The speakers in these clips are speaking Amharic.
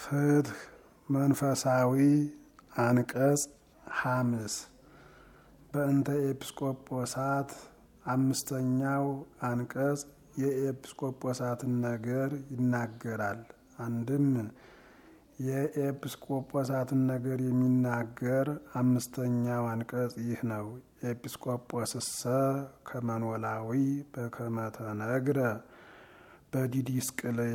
ፍትህ መንፈሳዊ አንቀጽ ሐምስ በእንተ ኤጲስቆጶሳት አምስተኛው አንቀጽ የኤጲስቆጶሳትን ነገር ይናገራል። አንድም የኤጲስቆጶሳትን ነገር የሚናገር አምስተኛው አንቀጽ ይህ ነው። ኤጲስቆጶስሰ ከመኖላዊ በከመተነግረ በዲዲስቅልያ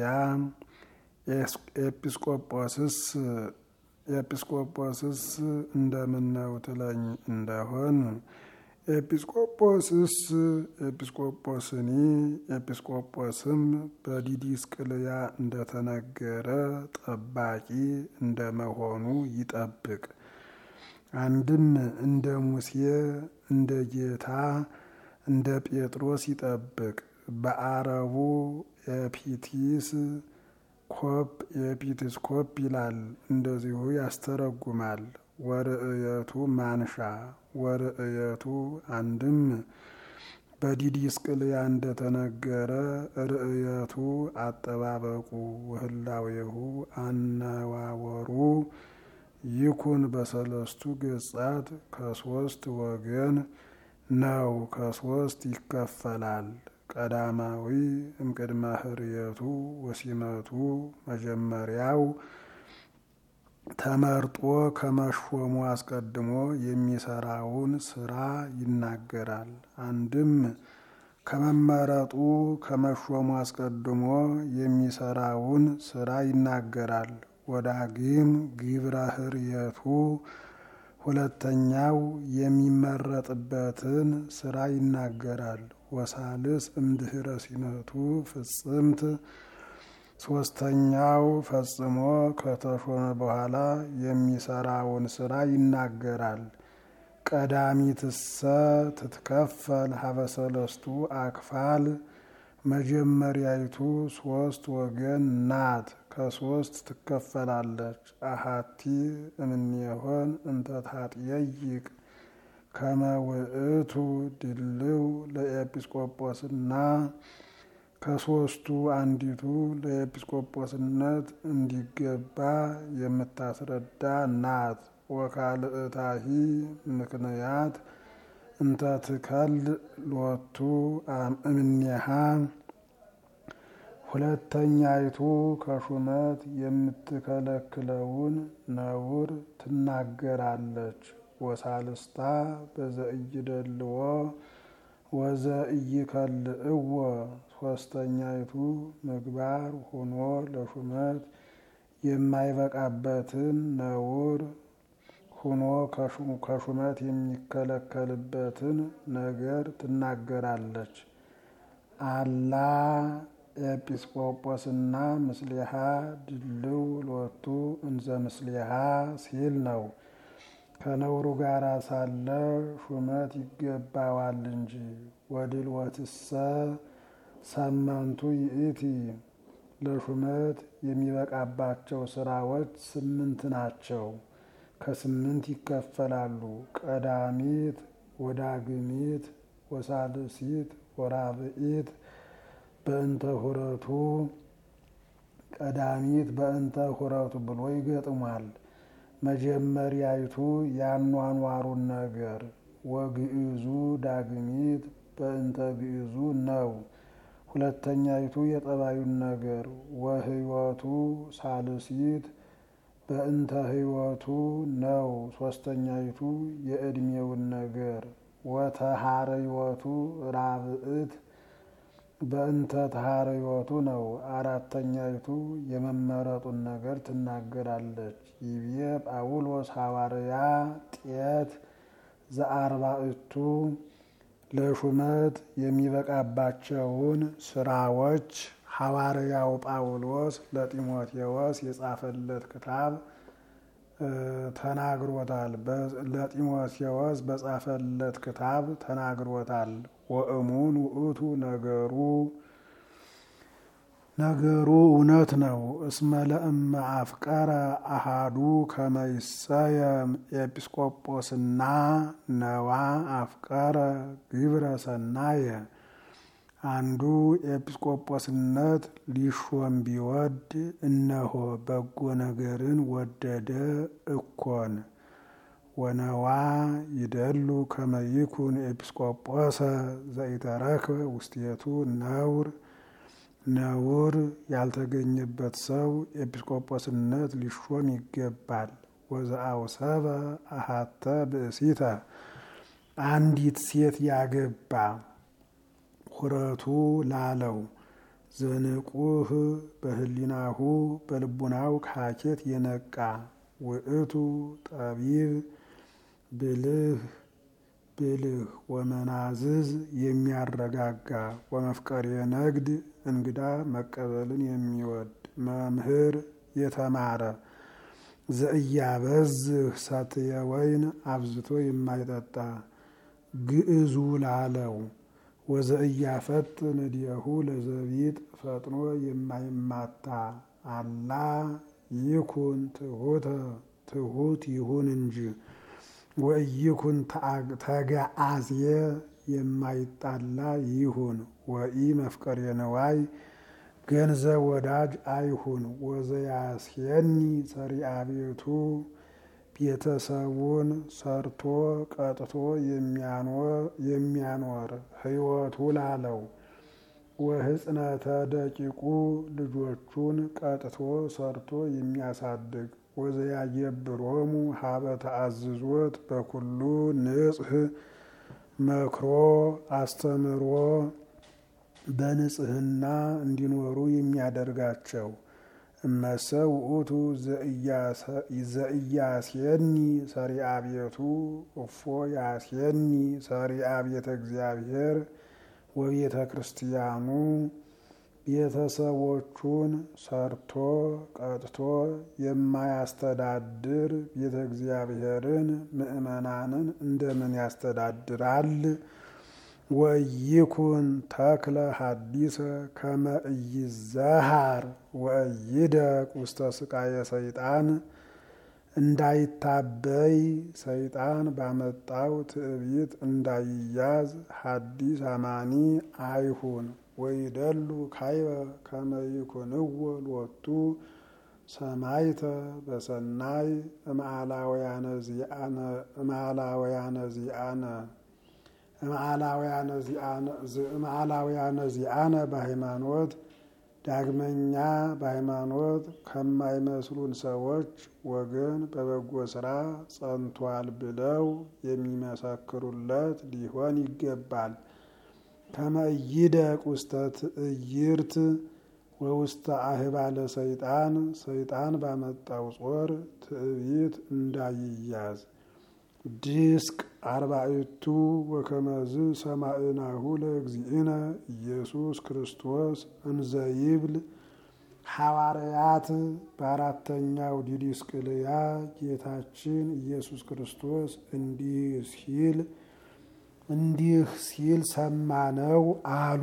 ኤጲስቆጶስስ ኤጲስቆጶስስ እንደምነው ትለኝ እንደሆን ኤጲስቆጶስስ ኤጲስቆጶስኒ ኤጲስቆጶስም በዲዲስቅልያ እንደተነገረ ጠባቂ እንደመሆኑ ይጠብቅ። አንድም እንደ ሙሴ እንደ ጌታ እንደ ጴጥሮስ ይጠብቅ። በአረቡ ኤፒቲስ ኮፕ ኤፒቲስ ኮፕ ይላል። እንደዚሁ ያስተረጉማል። ወርእየቱ ማንሻ ወርእየቱ አንድም በዲዲስቅልያ እንደተነገረ ርእየቱ አጠባበቁ ወህላዌሁ አነዋወሩ ይኩን በሰለስቱ ገጻት ከሶስት ወገን ነው። ከሶስት ይከፈላል። ቀዳማዊ እምቅድመ ህርየቱ ወሲመቱ መጀመሪያው ተመርጦ ከመሾሙ አስቀድሞ የሚሰራውን ስራ ይናገራል። አንድም ከመመረጡ ከመሾሙ አስቀድሞ የሚሰራውን ስራ ይናገራል። ወዳግም ግብረ ህርየቱ ሁለተኛው የሚመረጥበትን ስራ ይናገራል። ወሳልስ እምድህረ ሲመቱ ፍጽምት ሶስተኛው ፈጽሞ ከተሾመ በኋላ የሚሰራውን ስራ ይናገራል። ቀዳሚትሰ ትትከፈል ሀበሰለስቱ አክፋል መጀመሪያይቱ ሶስት ወገን ናት። ከሶስት ትከፈላለች። አሃቲ እምኔሆን እንተ ታጥየይቅ ከመ ውእቱ ድልው ለኤጲስቆጶስና ከሶስቱ አንዲቱ ለኤጲስቆጶስነት እንዲገባ የምታስረዳ ናት። ወካልእታሂ ምክንያት እንተ ትከል ሎቱ እምኔሃ ሁለተኛይቱ ከሹመት የምትከለክለውን ነውር ትናገራለች። ወሳልስታ በዘእይደልዎ ወዘእይከልእዎ ሶስተኛይቱ ምግባር ሆኖ ለሹመት የማይበቃበትን ነውር ሆኖ ከሹመት የሚከለከልበትን ነገር ትናገራለች። አላ ኤጲስቆጶስና ምስሊሃ ድልው ሎቱ እንዘ ምስሊሃ ሲል ነው። ከነውሩ ጋር ሳለ ሹመት ይገባዋል እንጂ። ወድልወትሰ ሰመንቱ ይእቲ ለሹመት የሚበቃባቸው ስራዎች ስምንት ናቸው። ከስምንት ይከፈላሉ። ቀዳሚት፣ ወዳግሚት፣ ወሳልሲት፣ ወራብኢት በእንተ ሁረቱ ቀዳሚት በእንተ ሁረቱ ብሎ ይገጥሟል። መጀመሪያይቱ ያኗኗሩን ነገር ወግዕዙ ዳግሚት በእንተ ግዕዙ ነው። ሁለተኛይቱ የጠባዩን ነገር ወህይወቱ ሳልሲት በእንተ ህይወቱ ነው። ሶስተኛይቱ የዕድሜውን ነገር ወተሃረይወቱ ራብዕት በእንተ ተሃረይወቱ ነው። አራተኛይቱ የመመረጡን ነገር ትናገራለች። ይቤ ጳውሎስ ሐዋርያ ጤት ዘአርባዕቱ ለሹመት የሚበቃባቸውን ስራዎች ሐዋርያው ጳውሎስ ለጢሞቴዎስ የጻፈለት ክታብ ተናግሮታል። ለጢሞቴዎስ በጻፈለት ክታብ ተናግሮታል። ወእሙን ውእቱ ነገሩ ነገሩ እውነት ነው። እስመ ለእመ አፍቀረ አሃዱ ከመይሰየም ኤጲስቆጶስና ነዋ አፍቀረ ግብረ ሰናየ አንዱ ኤጲስቆጶስነት ሊሾም ቢወድ እነሆ በጎ ነገርን ወደደ እኮን ወነዋ ይደሉ ከመይኩን ኤጲስቆጶሰ ዘኢተረክበ ውስቴቱ ነውር ነውር ያልተገኘበት ሰው ኤጲስቆጶስነት ሊሾም ይገባል። ወዘአውሰበ አሃተ ብእሲተ አንዲት ሴት ያገባ ሁረቱ ላለው ዘንቁህ በህሊናሁ በልቡናው ካኬት የነቃ ውእቱ ጠቢብ ብልህ ብልህ ወመናዝዝ የሚያረጋጋ ወመፍቀሬ ነግድ እንግዳ መቀበልን የሚወድ መምህር የተማረ ዘእያበዝህ ሰትየ ወይን አብዝቶ የማይጠጣ ግዕዙ ላለው ወዘእያፈጥን እዲሁ ለዘቢጥ ፈጥኖ የማይማታ አላ ይኩን ትሁተ ትሁት ይሁን እንጂ ወኢይኩን ተገአዝየ የማይጣላ ይሁን ወኢ መፍቀሬ ነዋይ ገንዘብ ወዳጅ አይሁን። ወዘያስየኒ ሰሪአ ቤቱ ቤተሰቡን ሰርቶ ቀጥቶ የሚያኖር ሕይወቱ ላለው ወሕፅነተ ደቂቁ ልጆቹን ቀጥቶ ሰርቶ የሚያሳድግ ወዘያየብሮሙ ሀበ ተአዝዞት በኩሉ ንጽህ መክሮ አስተምሮ በንጽህና እንዲኖሩ የሚያደርጋቸው እመሰ ውእቱ ዘእያስየኒ ሰሪአ ቤቱ እፎ ያስየኒ ሰሪአ ቤተ እግዚአብሔር ወቤተ ክርስቲያኑ ቤተሰቦቹን ሰርቶ ቀጥቶ የማያስተዳድር ቤተ እግዚአብሔርን ምእመናንን እንደምን ያስተዳድራል? ወይኩን ተክለ ሀዲሰ ከመ ኢይዛሃር ወኢይደቅ ውስተ ስቃየ ሰይጣን እንዳይታበይ ሰይጣን ባመጣው ትዕቢት እንዳይያዝ ሀዲስ አማኒ አይሁን። ወይደሉ ካይበ ከመ ይኩንዎ ሎቱ ሰማይተ በሰናይ እምአላውያነ ዚአነ እምአላውያነ ዚአነ በሃይማኖት ዳግመኛ በሃይማኖት ከማይመስሉን ሰዎች ወገን በበጎ ስራ ጸንቷል ብለው የሚመሰክሩለት ሊሆን ይገባል። ከመ ኢይደቅ ውስተ ትዕይርት ወውስተ አህባለ ሰይጣን ሰይጣን ባመጣው ጾር ትዕቢት እንዳይያዝ ዲስቅ አርባዕቱ ወከመዝ ሰማዕናሁ ለእግዚእነ ኢየሱስ ክርስቶስ እንዘይብል ሐዋርያት በአራተኛው ዲዲስቅልያ ጌታችን ኢየሱስ ክርስቶስ እንዲህ ሲል እንዲህ ሲል ሰማነው አሉ።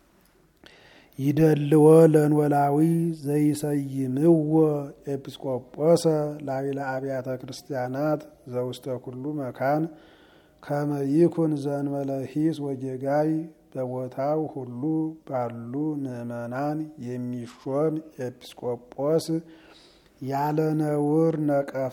ይደልዎ ለንወላዊ ዘይሰይምዎ ኤጲስቆጶሰ ላዕለ አብያተ ክርስቲያናት ዘውስተ ኩሉ መካን ከመ ይኩን ዘእንበለ ሂስ ወጌጋይ በቦታው ሁሉ ባሉ ምዕመናን የሚሾም ኤጲስቆጶስ ያለ ነውር ነቀፋ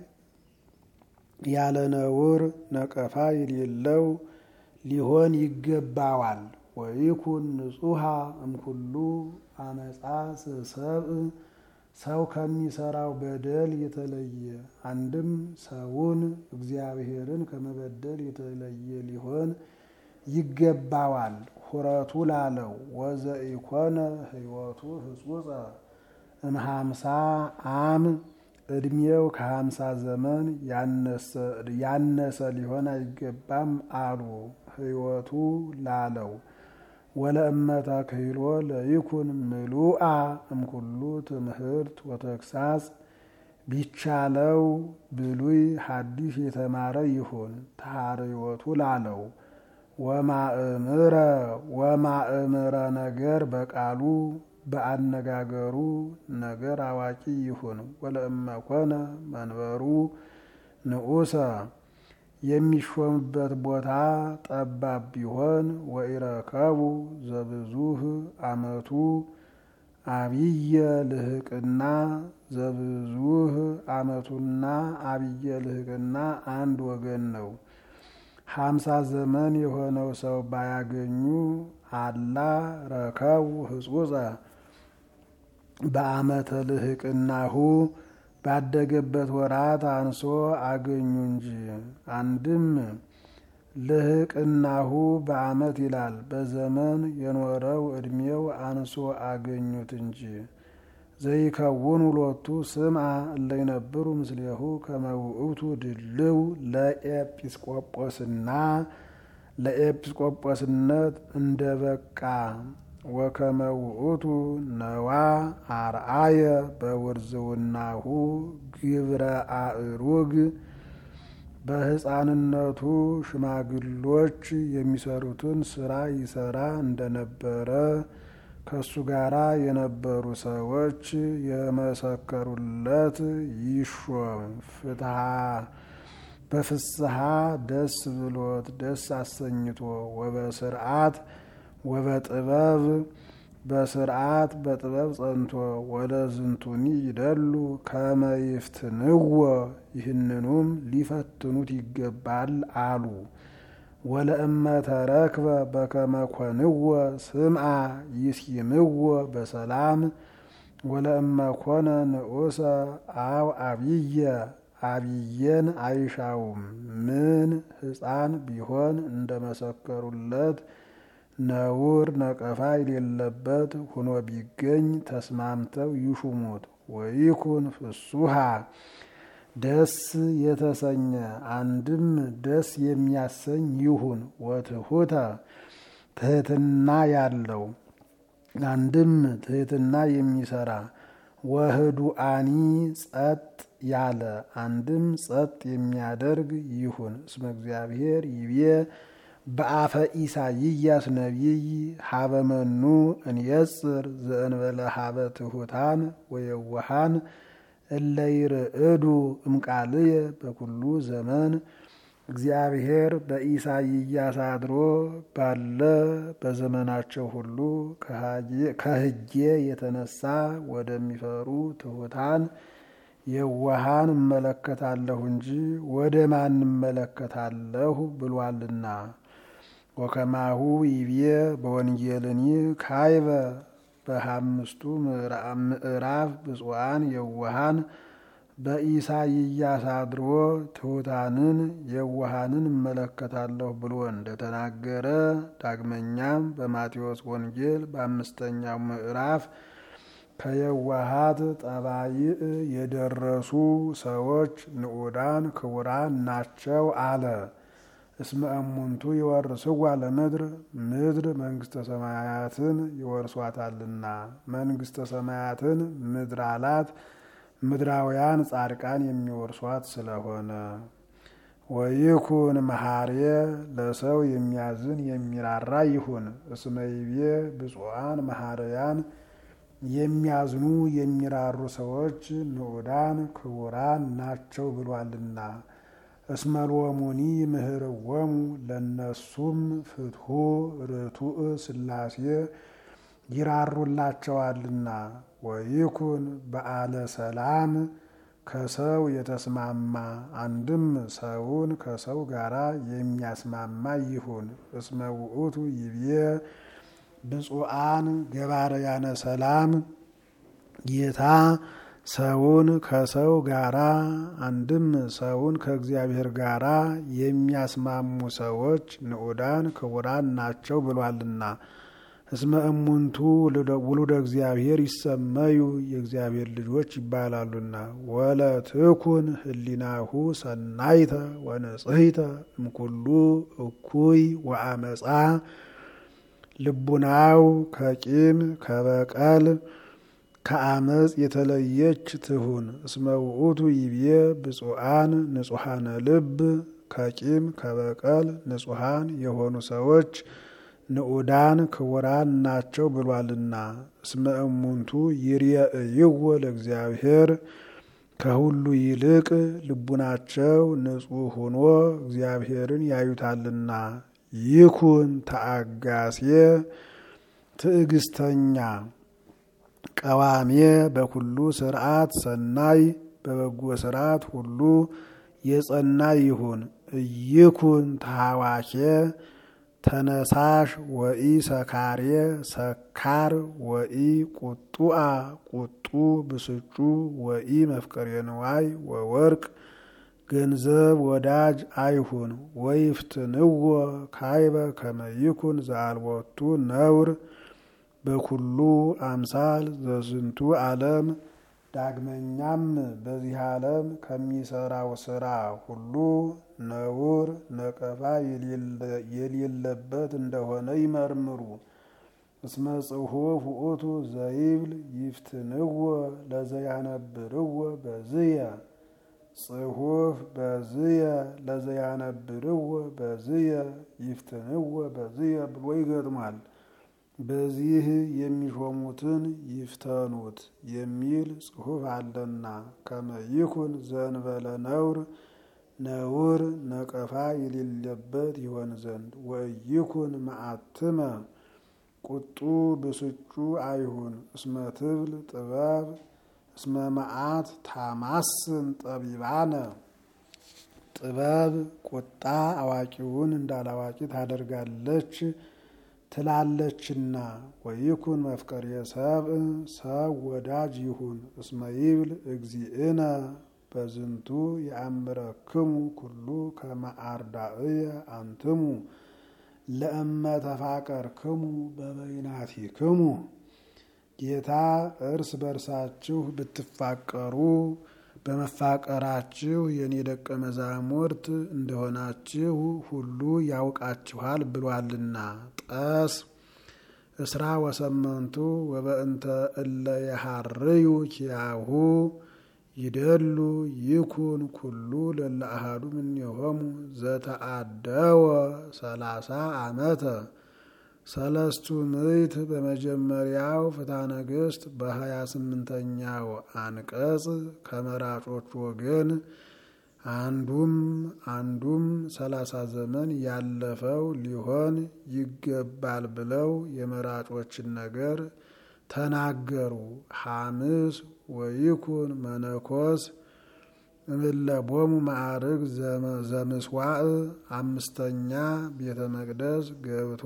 ያለ ነውር ነቀፋ የሌለው ሊሆን ይገባዋል። ወይኩን ንጹሃ እምኩሉ አመፃ ሰብእ ሰው ከሚሰራው በደል የተለየ አንድም ሰውን እግዚአብሔርን ከመበደል የተለየ ሊሆን ይገባዋል። ሁረቱ ላለው ወዘኢኮነ ሕይወቱ ህጹጸ እምሃምሳ አም እድሜው ከሀምሳ ዘመን ያነሰ ሊሆን አይገባም አሉ። ሕይወቱ ላለው ወለእመተ ክህሎ ለይኩን ምሉአ እምኩሉ ትምህርት ወተግሳጽ ቢቻለው ብሉይ ሐዲስ የተማረ ይሁን። ተሐርዮቱ ላለው ወማእምረ ወማእምረ ነገር በቃሉ በአነጋገሩ ነገር አዋቂ ይሁን። ወለእመኮነ መንበሩ ንዑሰ የሚሾምበት ቦታ ጠባብ ቢሆን ወኢረከቡ ዘብዙህ አመቱ አብየ ልህቅና ዘብዙህ አመቱና አብየ ልህቅና አንድ ወገን ነው። ሀምሳ ዘመን የሆነው ሰው ባያገኙ አላ ረከቡ ህጹጸ በአመተ ልህቅናሁ ባደገበት ወራት አንሶ አገኙ እንጂ። አንድም ልህቅናሁ በአመት ይላል፣ በዘመን የኖረው ዕድሜው አንሶ አገኙት እንጂ። ዘይከውን ሁሎቱ ስምዐ እለይነብሩ ምስሌሁ ከመውእቱ ድልው ለኤጲስቆጶስና ለኤጲስቆጶስነት እንደ በቃ ወከመውእቱ ነዋ አርአየ በውርዝውናሁ ግብረ አእሩግ በሕፃንነቱ ሽማግሎች የሚሰሩትን ስራ ይሰራ እንደነበረ ከእሱ ጋራ የነበሩ ሰዎች የመሰከሩለት ይሾም ፍትሐ በፍስሐ ደስ ብሎት ደስ አሰኝቶ ወበስርዓት ወበጥበብ በስርዓት በጥበብ ጸንቶ ወደ ዝንቱኒ ይደሉ ከመይፍትንዎ ይህንኑም ሊፈትኑት ይገባል አሉ። ወለእመ ተረክበ በከመ ኮንዎ ስምዐ ይስይምዎ በሰላም ወለእመ ኮነ ንዑሰ አው አብየ አብየን አይሻውም ምን ሕፃን ቢሆን እንደመሰከሩለት ነውር ነቀፋ የሌለበት ሁኖ ቢገኝ ተስማምተው ይሹሙት። ወይኩን ፍሱሃ ደስ የተሰኘ አንድም ደስ የሚያሰኝ ይሁን። ወትሑተ ትሕትና ያለው አንድም ትሕትና የሚሰራ ወህዱአኒ ጸጥ ያለ አንድም ጸጥ የሚያደርግ ይሁን። እስመ እግዚአብሔር ይቤ በአፈ ኢሳይያስ ነቢይ ሀበ መኑ እንየጽር ዘእንበለ ሀበ ትሑታን ወየዋሃን እለይርዕዱ እምቃልየ በኩሉ ዘመን እግዚአብሔር በኢሳይያስ አድሮ ባለ በዘመናቸው ሁሉ ከሕጌ የተነሳ ወደሚፈሩ ትሑታን የዋሃን እመለከታለሁ እንጂ ወደ ማን እመለከታለሁ ብሏልና። ወከማሁ ይቤ በወንጌልኒ ካይበ በሃምስቱ ምዕራፍ ብፁዓን የዋሃን በኢሳይያስ አድሮ ትሑታንን የዋሃንን እመለከታለሁ ብሎ እንደተናገረ ዳግመኛም በማቴዎስ ወንጌል በአምስተኛው ምዕራፍ ከየዋሃት ጠባይእ የደረሱ ሰዎች ንዑዳን ክቡራን ናቸው አለ። እስመ እሙንቱ ይወርስዋ ለምድር ምድር መንግስተ ሰማያትን ይወርሷታልና። መንግስተ ሰማያትን ምድር አላት ምድራውያን ጻድቃን የሚወርሷት ስለሆነ። ወይኩን መሐርየ ለሰው የሚያዝን የሚራራ ይሁን። እስመ ይቤ ብፁዓን መሐርያን የሚያዝኑ የሚራሩ ሰዎች ንዑዳን ክቡራን ናቸው ብሏልና። እስመልወሙኒ ምህርወሙ ለነሱም ፍትሑ ርቱዕ ሥላሴ ይራሩላቸዋልና። ወይኩን በዓለ ሰላም ከሰው የተስማማ አንድም ሰውን ከሰው ጋራ የሚያስማማ ይሁን። እስመ ውእቱ ይቤ ብፁዓን ገባርያነ ሰላም ጌታ ሰውን ከሰው ጋራ አንድም ሰውን ከእግዚአብሔር ጋራ የሚያስማሙ ሰዎች ንዑዳን ክቡራን ናቸው ብሏልና። እስመ እሙንቱ ውሉደ እግዚአብሔር ይሰመዩ የእግዚአብሔር ልጆች ይባላሉና። ወለትኩን ህሊናሁ ሰናይተ ወንጽሕተ እምኩሉ እኩይ ወአመፃ ልቡናው ከቂም ከበቀል ከአመፅ የተለየች ትሁን። እስመ ውእቱ ይቤ ብፁዓን ንጹሐነ ልብ ከቂም ከበቀል ንጹሐን የሆኑ ሰዎች ንዑዳን ክቡራን ናቸው ብሏልና። እስመ እሙንቱ ይርየእይዎ ለእግዚአብሔር ከሁሉ ይልቅ ልቡናቸው ንጹሕ ሆኖ እግዚአብሔርን ያዩታልና። ይኩን ተአጋሴ ትዕግስተኛ ቀዋሜ በኩሉ ስርዓት ሰናይ በበጎ ስርዓት ሁሉ የጸና ይሁን። እይኩን ተሐዋኬ ተነሳሽ ወኢ ሰካሬ ሰካር ወኢ ቁጡአ ቁጡ ብስጩ ወኢ መፍቀሬ ንዋይ ወወርቅ ገንዘብ ወዳጅ አይሁን። ወይፍትንዎ ካይበ ከመይኩን ዘአልቦቱ ነውር በኩሉ አምሳል ዘዝንቱ ዓለም ዳግመኛም በዚህ ዓለም ከሚሰራው ስራ ሁሉ ነውር ነቀፋ የሌለበት እንደሆነ ይመርምሩ። እስመ ጽሑፍ ውእቱ ዘይብል ይፍትንዎ ለዘያነብርዎ በዝየ ጽሑፍ በዝየ ለዘያነብርዎ በዝየ ይፍትንዎ በዝየ ብሎ ይገጥማል። በዚህ የሚሾሙትን ይፍተኑት የሚል ጽሑፍ አለና ከመይኩን ዘንበለ ነውር ነውር ነቀፋ የሌለበት ይሆን ዘንድ ወይኩን መዓትመ ቁጡ ብስጩ አይሁን። እስመ ትብል ጥበብ እስመ መዓት ታማስን ጠቢባነ ጥበብ ቁጣ አዋቂውን እንዳላዋቂ ታደርጋለች ትላለችና። ወይኩን መፍቀሬ ሰብእ ሰብ ወዳጅ ይሁን። እስመ ይብል እግዚእነ በዝንቱ የአምረክሙ ኩሉ ከመ አርዳእየ አንትሙ ለእመ ተፋቀርክሙ በበይናቲክሙ ጌታ እርስ በርሳችሁ ብትፋቀሩ በመፋቀራችሁ የኔ ደቀ መዛሙርት እንደሆናችሁ ሁሉ ያውቃችኋል ብሏልና። ጠስ እስራ ወሰመንቱ ወበእንተ እለ የሃርዩ ኪያሁ ይደሉ ይኩን ኩሉ ለለ አሃዱ እምኔሆሙ ዘተአደወ ሰላሳ ዓመተ ሰለስቱ ምዕት በመጀመሪያው ፍትሐ ነገሥት በሀያ ስምንተኛው አንቀጽ ከመራጮች ወገን አንዱም አንዱም ሰላሳ ዘመን ያለፈው ሊሆን ይገባል ብለው የመራጮችን ነገር ተናገሩ። ሐምስ ወይኩን መነኮስ እምለቦሙ ማዕርግ ዘምስዋዕ አምስተኛ ቤተ መቅደስ ገብቶ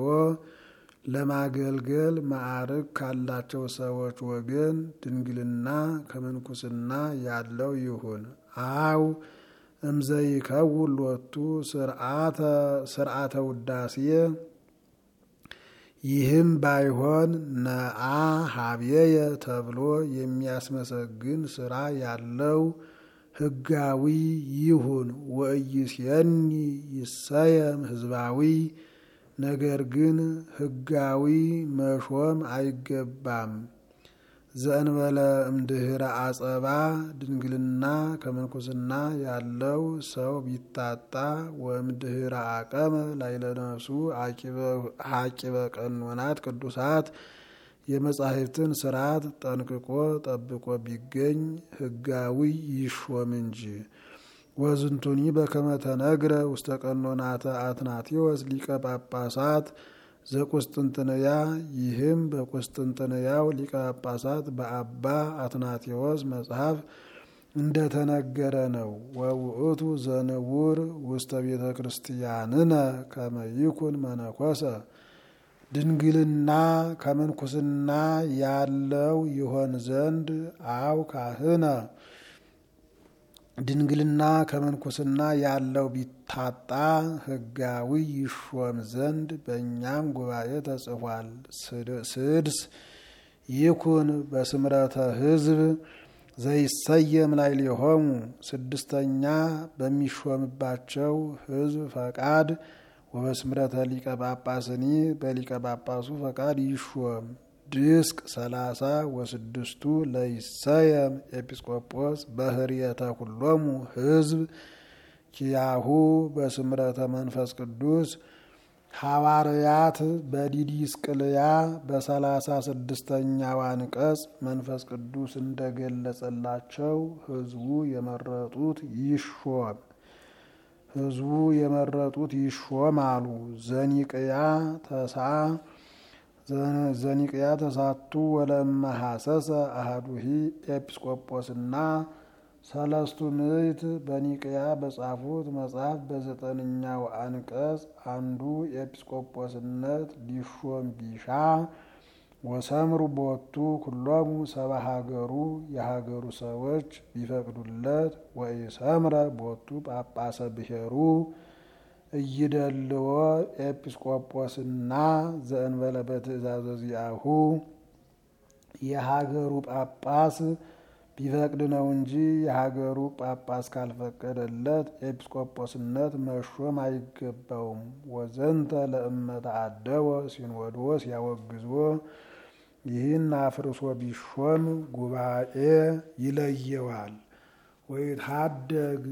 ለማገልገል ማዕርግ ካላቸው ሰዎች ወገን ድንግልና ከምንኩስና ያለው ይሁን። አው እምዘይከውን ሎቱ ስርዓተ ውዳሴ ይህም ባይሆን ነአ ሀብየየ ተብሎ የሚያስመሰግን ስራ ያለው ሕጋዊ ይሁን። ወእይስየኒ ይሰየም ህዝባዊ ነገር ግን ሕጋዊ መሾም አይገባም። ዘእንበለ እምድህረ አጸባ ድንግልና ከምንኩስና ያለው ሰው ቢታጣ ወእምድህረ አቀመ ላይለ ነፍሱ ሀቂበ ቀኖናት ቅዱሳት የመጻሕፍትን ስርዓት ጠንቅቆ ጠብቆ ቢገኝ ሕጋዊ ይሾም እንጂ። ወዝንቱኒ በከመ ተነግረ ውስተ ቀኖናተ አትናቴዎስ ሊቀ ጳጳሳት ዘቁስጥንጥንያ ይህም በቁስጥንጥንያው ሊቀ ጳጳሳት በአባ አትናቴዎስ መጽሐፍ እንደተነገረ ነው። ወውእቱ ዘንውር ውስተ ቤተ ክርስቲያንነ ከመ ይኩን መነኮሰ ድንግልና ከምንኩስና ያለው ይሆን ዘንድ አው ካህነ ድንግልና ከምንኩስና ያለው ቢታጣ ሕጋዊ ይሾም ዘንድ በእኛም ጉባኤ ተጽፏል። ስድስ ይኩን በስምረተ ሕዝብ ዘይሰየም ላዕሌሆሙ ስድስተኛ በሚሾምባቸው ሕዝብ ፈቃድ ወበስምረተ ሊቀ ጳጳስኒ በሊቀ ጳጳሱ ፈቃድ ይሾም። ድስቅ ሰላሳ ወስድስቱ ለይሰየም ኤጲስቆጶስ በህርየተ ኩሎሙ ሕዝብ ኪያሁ በስምረተ መንፈስ ቅዱስ ሐዋርያት በዲዲስቅልያ በሰላሳ ስድስተኛው አንቀጽ መንፈስ ቅዱስ እንደገለጸላቸው ሕዝቡ የመረጡት ይሾም ሕዝቡ የመረጡት ይሾም አሉ። ዘኒቅያ ተሳ ዘኒቅያ ተሳቱ ወለማ ሐሰሰ አህዱሂ ኤጲስቆጶስና ሰለስቱ ምዕት በኒቅያ በጻፉት መጽሐፍ በዘጠነኛው አንቀጽ አንዱ ኤጲስቆጶስነት ሊሾም ቢሻ ወሰምሩ ቦቱ ኩሎሙ ሰባ ሀገሩ የሀገሩ ሰዎች ቢፈቅዱለት ወኢሰምረ ቦቱ ጳጳሰ ብሔሩ እይደልዎ ኤጲስቆጶስና ዘእንበለ በትእዛዘ ዚአሁ የሀገሩ ጳጳስ ቢፈቅድ ነው እንጂ የሀገሩ ጳጳስ ካልፈቀደለት ኤጲስቆጶስነት መሾም አይገባውም። ወዘንተ ለእመተ አደወ ሲኖዶስ ያወግዞ ይህን አፍርሶ ቢሾም ጉባኤ ይለየዋል። ወይትሃደግ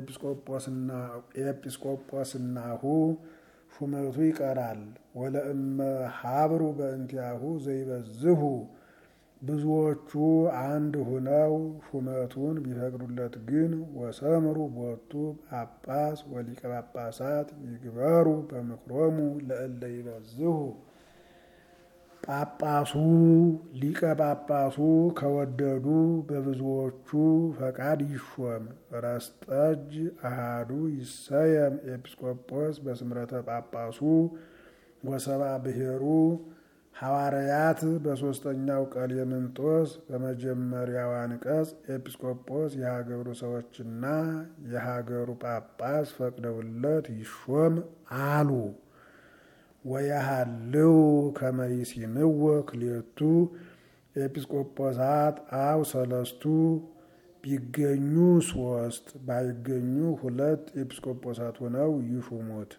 ኤጲስቆጶስናሁ ሹመቱ ይቀራል። ወለእመ ሀብሩ በእንቲአሁ ዘይበዝሁ ብዙዎቹ አንድ ሁነው ሹመቱን ቢፈቅዱለት ግን ወሰምሩ ቦቱ ጳጳስ ወሊቀ ጳጳሳት ይግበሩ በምክሮሙ ለእለ ይበዝሁ ጳጳሱ ሊቀ ጳጳሱ ከወደዱ በብዙዎቹ ፈቃድ ይሾም። ረስጠጅ አሃዱ ይሰየም ኤጲስቆጶስ በስምረተ ጳጳሱ ወሰባ ብሔሩ ሐዋርያት በሦስተኛው ቀሌምንጦስ በመጀመሪያው አንቀጽ ኤጲስቆጶስ የሀገሩ ሰዎችና የሀገሩ ጳጳስ ፈቅደውለት ይሾም አሉ። ወያሃልው ከመይሲምዎ ክሌቱ ኤጲስቆጶሳት አው ሰለስቱ ቢገኙ ሶስት ባይገኙ ሁለት ኤጲስቆጶሳት ሆነው ይሹሙት።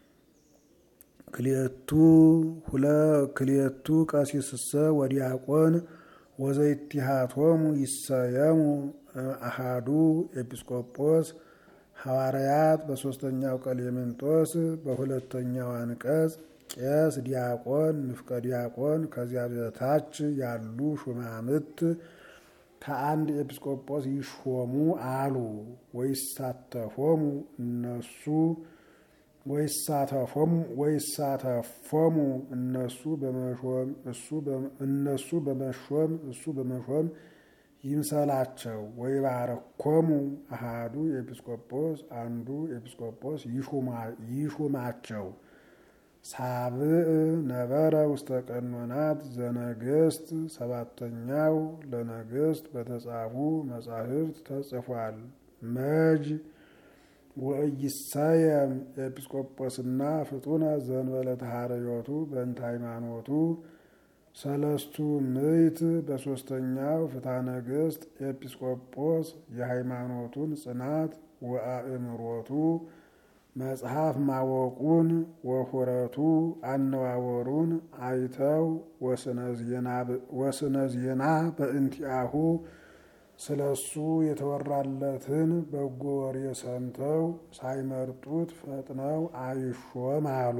ክሌቱ ክሌቱ ቀሲስሰ ወዲያቆን ወዘይቲሃቶሙ ይሰየሙ አሃዱ ኤጲስቆጶስ ሐዋርያት በሦስተኛው ቀሌምንጦስ በሁለተኛው አንቀጽ ቄስ፣ ዲያቆን፣ ንፍቀ ዲያቆን ከዚያ በታች ያሉ ሹማምት ከአንድ ኤጲስቆጶስ ይሾሙ አሉ። ወይሳተፎሙ እነሱ ወይሳተፎሙ እነሱ በመሾም እነሱ በመሾም እሱ በመሾም ይምሰላቸው። ወይባረኮሙ አሃዱ ኤጲስቆጶስ አንዱ ኤጲስቆጶስ ይሹማቸው። ሳብዕ ነበረ ውስተ ቀኖናት ዘነገስት ሰባተኛው ለነገስት በተጻፉ መጻሕፍት ተጽፏል። መጅ ወኢይሰየም ኤጲስቆጶስና ፍጡነ ዘእንበለ ተሐረዮቱ በእንተ ሃይማኖቱ ሰለስቱ ምዕት በሦስተኛው ፍትሐ ነገሥት ኤጲስቆጶስ የሃይማኖቱን ጽናት ወአእምሮቱ መጽሐፍ ማወቁን ወሁረቱ አነዋወሩን አይተው ወስነ ዜና በእንቲአሁ ስለ እሱ የተወራለትን በጎ ወሬ ሰምተው ሳይመርጡት ፈጥነው አይሾም አሉ።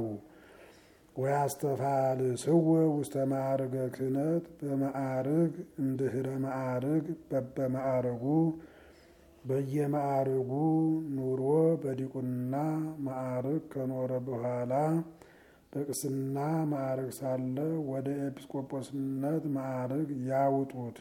ወያስተፋልስዎ ውስተ ማዕርገ ክህነት በማዕርግ እንድህረ ማዕርግ በበማዕርጉ በየማዕርጉ ኑሮ በዲቁና ማዕርግ ከኖረ በኋላ በቅስና ማዕርግ ሳለ ወደ ኤጲስቆጶስነት ማዕርግ ያውጡት።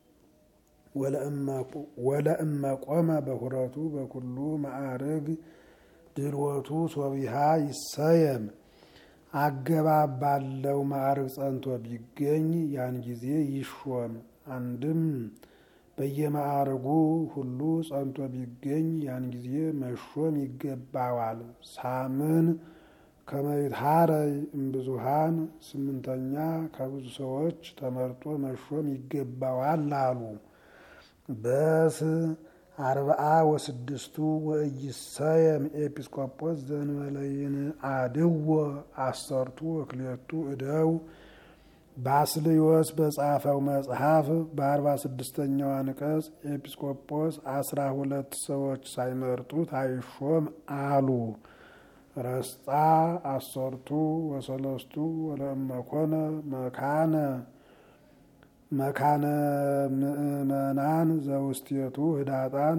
ወለእመ ቆመ በሁረቱ በኩሉ ማዕርግ ድልወቱ ሶቢሃ ይሰየም። አገባብ ባለው ማዕርግ ጸንቶ ቢገኝ ያን ጊዜ ይሾም። አንድም በየማዕርጉ ሁሉ ጸንቶ ቢገኝ ያን ጊዜ መሾም ይገባዋል። ሳምን ከመይትሃረይ እምብዙሃን ስምንተኛ ከብዙ ሰዎች ተመርጦ መሾም ይገባዋል አሉ። በስ አርብዓ ወስድስቱ ወኢይሰየም ኤጲስቆጶስ ዘእንበለ አድዎ አሰርቱ ወክልኤቱ እደው ባስልዮስ በጻፈው መጽሐፍ በአርባ ስድስተኛው አንቀጽ ኤጲስቆጶስ አስራ ሁለት ሰዎች ሳይመርጡት አይሾም አሉ። ረስጣ አሰርቱ ወሰለስቱ ወለእመኮነ መካነ መካነ ምእመናን ዘውስቴቱ ህዳጣን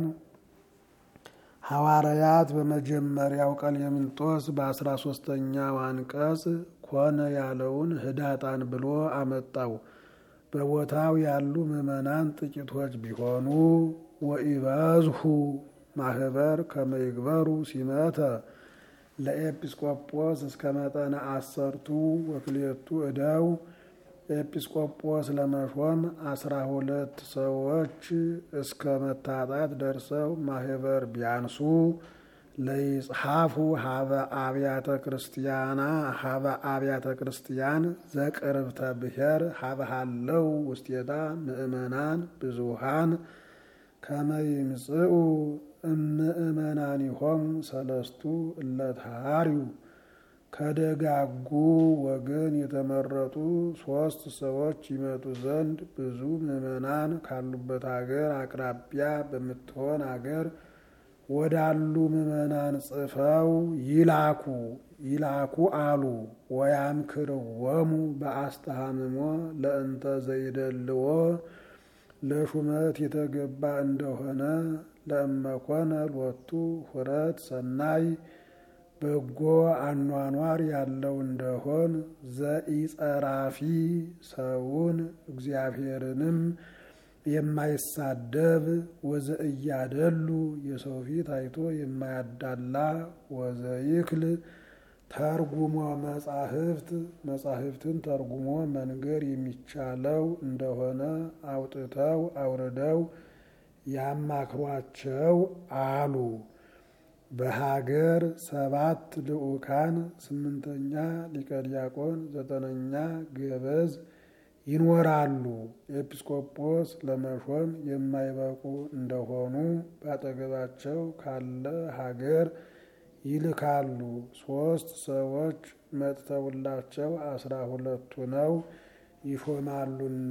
ሐዋርያት በመጀመሪያው ቀሌምንጦስ በአስራ ሶስተኛው አንቀጽ ኮነ ያለውን ህዳጣን ብሎ አመጣው። በቦታው ያሉ ምዕመናን ጥቂቶች ቢሆኑ ወኢበዝሁ ማህበር ከመይግበሩ ሲመተ ለኤጲስቆጶስ እስከ መጠነ አሰርቱ ወክልኤቱ እደው ኤጲስቆጶስ ለመሾም አስራ ሁለት ሰዎች እስከ መታጣት ደርሰው ማህበር ቢያንሱ ለይጽሐፉ ሀበ አብያተ ክርስቲያና ሀበ አብያተ ክርስቲያን ዘቅርብተ ብሔር ሀበ ሃለው ውስቴታ ምእመናን ብዙሃን ከመይምጽኡ እምእመናኒሆም ሰለስቱ እለትሃሪው ከደጋጉ ወገን የተመረጡ ሶስት ሰዎች ይመጡ ዘንድ ብዙ ምዕመናን ካሉበት አገር አቅራቢያ በምትሆን አገር ወዳሉ ምዕመናን ጽፈው ይላኩ ይላኩ አሉ። ወያምክርወሙ በአስተሃምሞ ለእንተ ዘይደልዎ ለሹመት የተገባ እንደሆነ ለእመኮነ ሎቱ ሁረት ሰናይ በጎ አኗኗር ያለው እንደሆን ዘኢጸራፊ ሰውን እግዚአብሔርንም የማይሳደብ ወዘእያደሉ የሰው ፊት አይቶ የማያዳላ ወዘይክል ተርጉሞ መጻሕፍት መጻሕፍትን ተርጉሞ መንገር የሚቻለው እንደሆነ አውጥተው አውርደው ያማክሯቸው አሉ። በሀገር ሰባት ልዑካን፣ ስምንተኛ ሊቀ ዲያቆን፣ ዘጠነኛ ገበዝ ይኖራሉ። ኤጲስቆጶስ ለመሾም የማይበቁ እንደሆኑ ባጠገባቸው ካለ ሀገር ይልካሉ። ሶስት ሰዎች መጥተውላቸው አስራ ሁለቱ ነው ይሾማሉና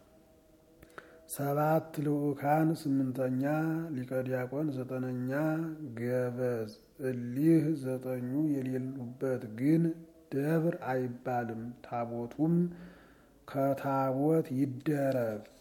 ሰባት ልዑካን፣ ስምንተኛ ሊቀ ዲያቆን፣ ዘጠነኛ ገበዝ። እሊህ ዘጠኙ የሌሉበት ግን ደብር አይባልም። ታቦቱም ከታቦት ይደረብ።